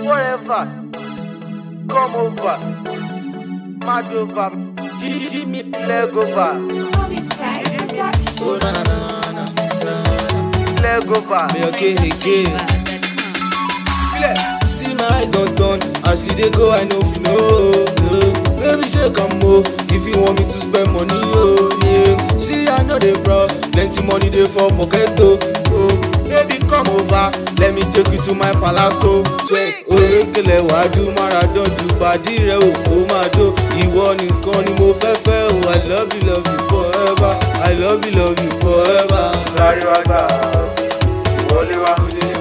forever. Come over. Mad over. Give, give me leg over. Oh na na na na. Leg over. Me okay again. See my eyes don't turn As you dey go I know if you know no. Baby say come o If you want me to spend money oh yeah. See I know dey bro Plenty money dey for pocket oh oh. Baby come over Let me take you to my palace oh Orekele wájú Maradon ju bàdí rẹ̀ ò kó máa dó Ìwọ nìkan ni mo fẹ́ fẹ́ o I love you love you forever I love you love you forever. Lárí wá gbà. Wọlé wá.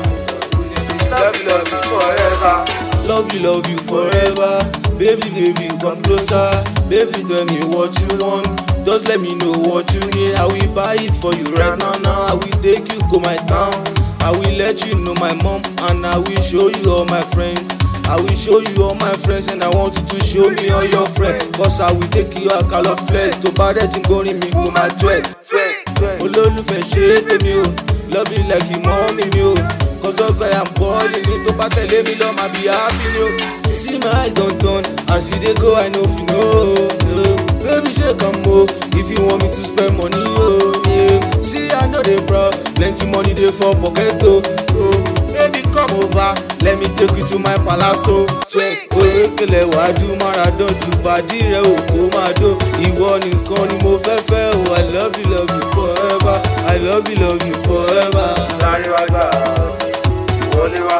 Love you, love you forever. Love you, love you forever. Baby, baby, come closer. Baby, tell me what you want. Just let me know what you need. I will buy it for you right now. Now I will take you go my town. I will let you know my mom and I will show you all my friends. I will show you all my friends and I want you to show me all your friends. Cause I will take you a color flex. To bá dẹ̀ tí ń gbórin mi kó máa twerk. olólùfẹ́ ṣe é tèmi o love you like ìmọ̀ mi mi o cause of I am balling ni tó bá tẹ̀lé mi lọ máa be happy ni o. see my eyes don turn as you dey go I no fit know. No. baby ṣe come o if you want me to spend money o. Yeah. see I no dey proud plenty money dey for pocket o. Oh. baby come over let me take you to my palace o. orekele wájú Maradon ju bàdí rẹ̀ ò kó máa dó ìwọ nìkan ni mo fẹ́ fẹ́ o I love you love you forever I love you love you forever. Lárí wá gbà. Wọlé wá.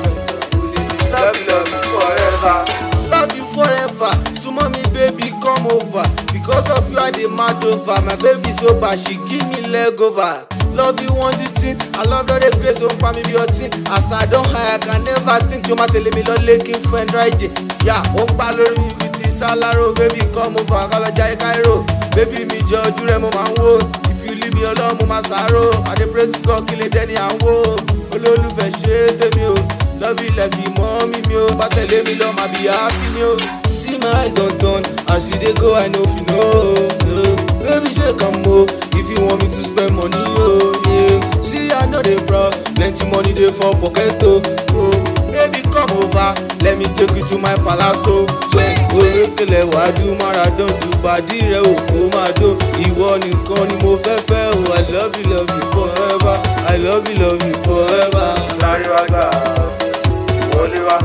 Love you, love you forever. love you forever sumo me baby come over because of you i dey mad over my baby so bad she give me leg over love you one thing i love all the grace o n pa mi bí ọtí as i don high i can never think tí o ma tẹ̀lé mi lọ lẹ́kìn fún ẹ̀ndra ìjẹ́ yà ó ń pa lórí mi bíi ti sálárò baby come over kọ́lọ́jà cairo baby mi jọ ojú rẹ mo máa ń wò if you leave me alone mo máa ṣàárò i dey pray to God kí lè dẹ́ni à ń wò olólùfẹ́ ṣe é tèmi o love you like ìmọ̀ mi mi o bá tẹ̀lé mi lọ máa bí happy ni o. see my eyes don turn as you dey go i no fit know. No. baby ṣe come o if you want me to spend money o. Yeah. see i no dey proud plenty money dey for pocket o. Oh. baby come over let me take you to my palace o. orekele wájú Maradon ju bàdí rẹ̀ ò kó máa dó ìwọ nìkan ni mo fẹ́ fẹ́ o i love you love you forever i love you love you forever. Lárí wá gbà. Wọlé wá.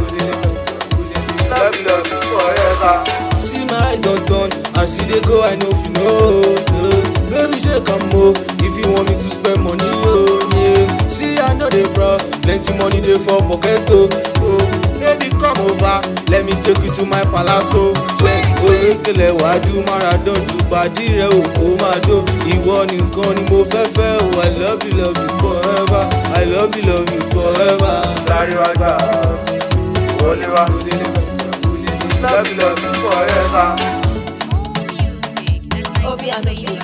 Love you, love you forever. see my eyes don turn as you dey go i no fit know. No. baby ṣe come o if you want me to spend money o. Yeah. see i no dey proud plenty money dey for pocket o. Oh. baby come over let me take you to my palace o. orekele wájú Maradon ju bàdí rẹ̀ ò kó máa dó ìwọ nìkan ni mo fẹ́ fẹ́ o i love you love you forever i love you love you forever. Lárí wá gbà. Wọlé wá. Love you, love you forever. Obi and the